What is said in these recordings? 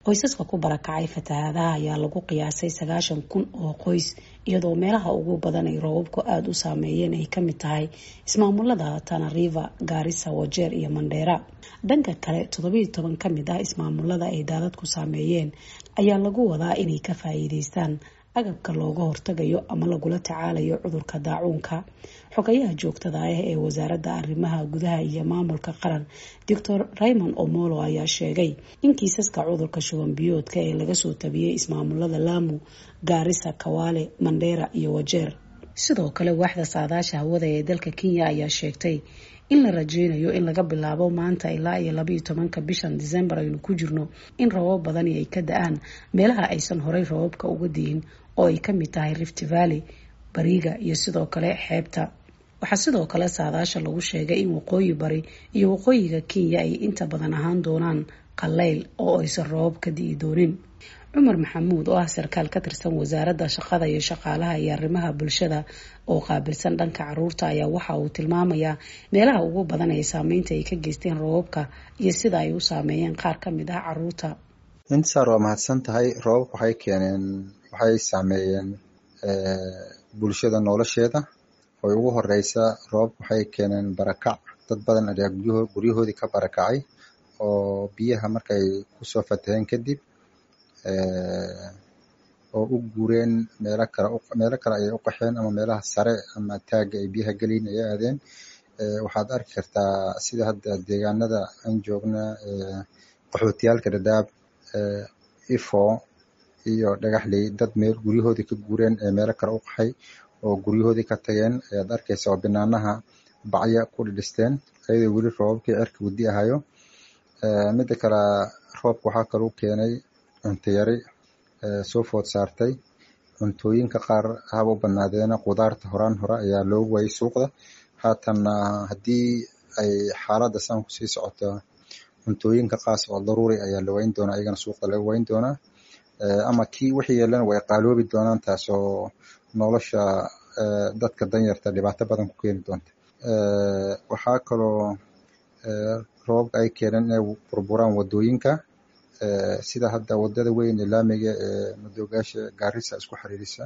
qoysaska ku barakacay fatahaadaha ayaa lagu qiyaasay sagaashan kun oo qoys iyadoo meelaha ugu badan ay roobabku aada u saameeyeen ay kamid tahay ismaamulada tanariva gaarisa wajeer iyo mandheera dhanka kale toddobiiyo toban kamid ah ismaamulada ay daadadku saameeyeen ayaa lagu wadaa inay ka faa'iideystaan agabka looga hortagayo ama lagula tacaalayo cudurka daacuunka xogayaha joogtada ah ee wasaaradda arrimaha gudaha iyo maamulka qaran doctor raymond omolo ayaa sheegay in kiisaska cudurka shuban biyoodka ee laga soo tabiyey ismaamulada laamu gaarisa kawaale mandheera iyo wajeer sidoo kale waaxda saadaasha hawada ee dalka kenya ayaa sheegtay in la rajeynayo in laga bilaabo maanta ilaa iyo labaiyo tobanka bishan disembar aynu ku jirno in rabab badani ay ka da-aan meelaha aysan horey rababka uga diyin oo ay kamid tahay rift valley bariga iyo sidoo kale xeebta waxaa sidoo kale saadaasha lagu sheegay in waqooyi bari iyo waqooyiga kenya ay inta badan ahaan doonaan qaleyl oo aysan rabab ka di'i doonin cumar maxamuud oo ah sarkaal ka tirsan wasaaradda shaqada iyo shaqaalaha iyo arrimaha bulshada oo qaabilsan dhanka caruurta ayaa waxa uu tilmaamayaa meelaha ugu badan ee saameynta ay ka geysteen roobabka iyo sida ay u saameeyeen qaar ka mid ah caruurta intisaar waa mahadsan tahay roobabka waxay keeneen waxay saameeyeen bulshada nolosheeda oy ugu horeysa roobabka waxay keeneen barakac dad badan ayaa guryahoodii ka barakacay oo biyaha markay kusoo fataheen kadib oo u guureen meelo kale meelo kale ayay u qaxeen ama meelaha sare ama taagga ay biyaha geliyin ayay aadeen waxaad arki kartaa sida hadda deegaanada aan joogna qaxootiyaalka dhadhaab ifo iyo dhagaxley dad meel guryahoodii ka guureen ee meelo kale u qaxay oo guryahoodii ka tageen ayaad arkaysa oo binaanaha bacya ku dhidhisteen ayadoo weli roobabkii cirka gudi ahayo midda kale roobka waxaa kaluu keenay cunto yari soo food saartay cuntooyinka qaar haba u badnaadeena qudaarta horaan hore ayaa loogu waayay suuqda haatanna haddii ay xaaladda saan kusii socoto cuntooyinka qaas oo daruuri ayaa la wayn doonaa iyagana suuqda laga wayn doonaa ama kii wixii yeelana way qaaloobi doonaan taasoo nolosha dadka danyarta dhibaato badan ku keeni doonta waxaa kaloo roobabka ay keeneen inay burburaan wadooyinka sida hadda wadada weyn ee laamiga ee madoogaasha gaarisa isku xiriirisa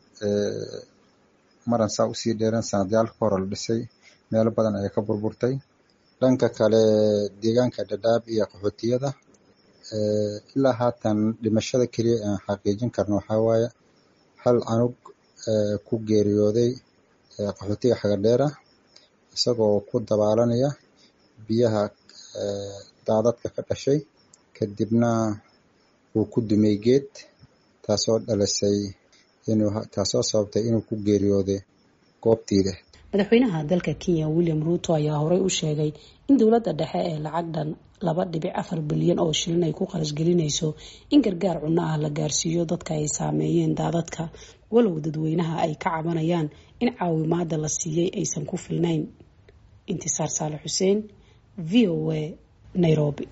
maran saa usii dheereen sanadyaalka hore la dhisay meelo badan ayay ka burburtay dhanka kale deegaanka dhadhaab iyo qaxootiyada ilaa haatan dhimashada keliya aan xaqiijin karno waxaa waaye hal canug ku geeriyooday qaxootiga xagadheera isagoo ku dabaalanaya biyaha daadadka ka dhashay kadibna uu ku dumay geed taasoo dhalisay inuu taasoo sababtay inuu ku geeriyooday goobtiida madaxweynaha dalka kenya william ruuto ayaa horey u sheegay in dowladda dhexe ee lacag dhan laba dhibic afar bilyan oo shilin ay ku qarashgelinayso in gargaar cunno ah la gaarsiiyo dadka ay saameeyeen daadadka walow dadweynaha ay ka cabanayaan in caawimaada la siiyey aysan ku filnayn intisaar saale xuseen v o a nairobi